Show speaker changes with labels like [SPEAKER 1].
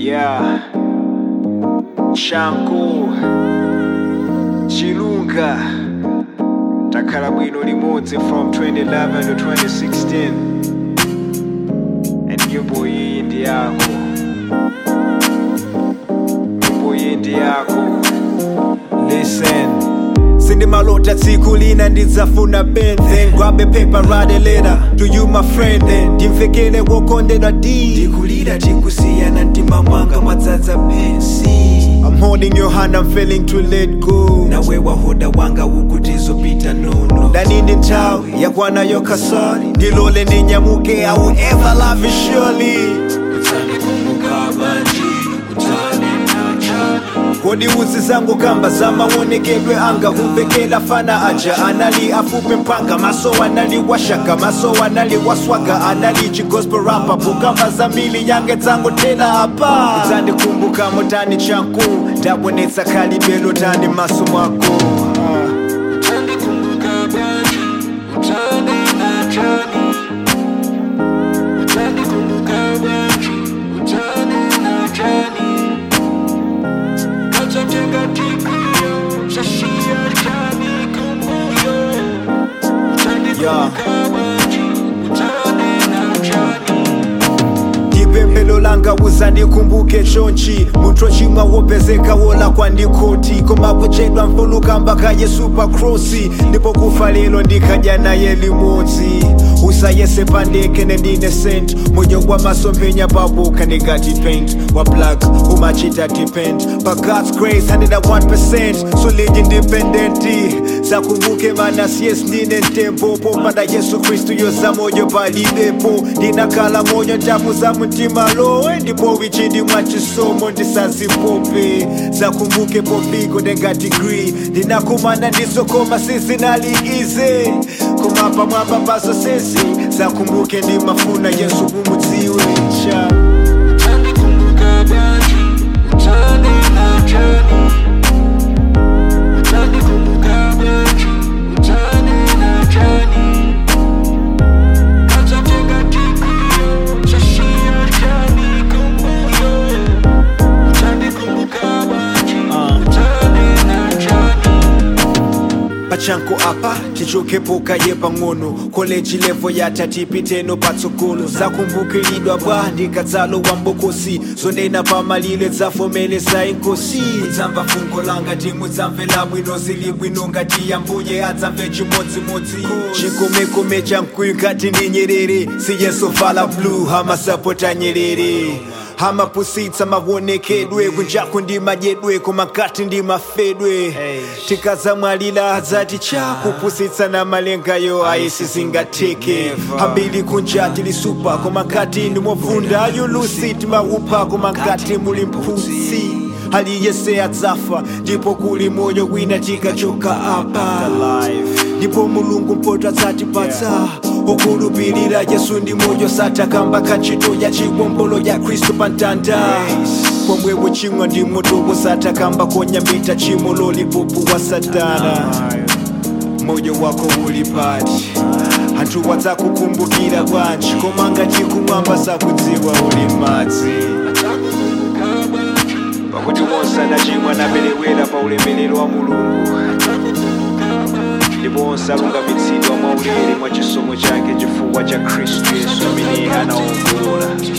[SPEAKER 1] Yeah. Shanku. Chilunga. Takhala bwino limodzi from 2011 to 2016. And nyimbo iyi ndi yako. Nyimbo iyi ndi yako. Listen. sindimalota tsiku lina ndidzafuna pen then grab a paper write a letter to you my friend then ndimvekele wokondedwa d ndikulira tikusiyana mtima mwanga mwadzadza pensi I'm holding your hand, I'm failing to let go nawe wahoda wanga ukutizopita nono danindi nthawi yakwana yokasari ndilole ndinyamuke I will ever love you surely kodi uzi zangu kamba zamaonekedwe anga kumvekela fana aja anali afupe mpanga maso anali washaka maso anali waswaga anali chigospel rapa pukamba zambili yange dzangu tena apa dzandikumbuka motani chanku ndabonetsa kalibelo tani maso mwako Ah. Yeah. dipembelo langa uzandikumbuke chonchi mutro chimwa wopezeka wola kwandikoti komakuchedwa mfulukamba kaye supercrossi ndipo kufa lelo ndikadya naye limodzi usayese pandeke nendine sent moyo wa masomphenya pabuka ndingati paint wa black umachita depend but god's grace 101% solid independent zakumbuke mana siyes ndine ntembo popanda yesu kristu yoza moyo palibepo ndinakhala moyo ntamu za mtima lowe ndipo wichindi mwa chisomo ndisazipope zakumbuke pofiko ndenga degree ndinakumana ndizokoma sizinali ize kumapa mwamba paso sesi zakumbuke ndimafuna yesu kumudziwe cha pachanko apa tichokepo kaye pang'ono koleji levo yata tipiteno patsogolo zakumbukilidwa bwa ndikadzalo wa mbokosi zonena pamalile dzafomeleza inkosi dzamva fungo langa timudzamvela bwino zili bwino ngati yambuye adzamve chimodzimodzi chikomekome chamkwiyu ngati ndi nyerere siyesovala blue hamasapota nyerere hamapusitsa maonekedwe kunjaku ndi madyedwe koma nkati ndi mafedwe tikadzamwalira adzati cha kupusitsa na malengayo ayi sizingatheke hambiri kunja tilisupa koma nkati ndi movunda yulusi timaupa koma nkati muli mphusi aliyese adzafa ndipo kuli moyo wina tikachoka apa ndipo mulungu mpoto adzatipatsa okhulupirira yesu ndi moyo satakamba kantchito ya chiwombolo ya khristu pa mtanda pomwe wochimwa ndi moto wosatakamba konyambita chimo lolipopu wa satana moyo wako uli pati anthu wadzakukumbukira bwanji koma ngati kumwamba sakudziwa uli madzi pakuti wonse anachimwa anaperewera pa ulemerero wa mulungu ndipo onse alungamitsidwa mwaulere mwa chisomo chake chifukwa cha khristu yesu amene anaongolola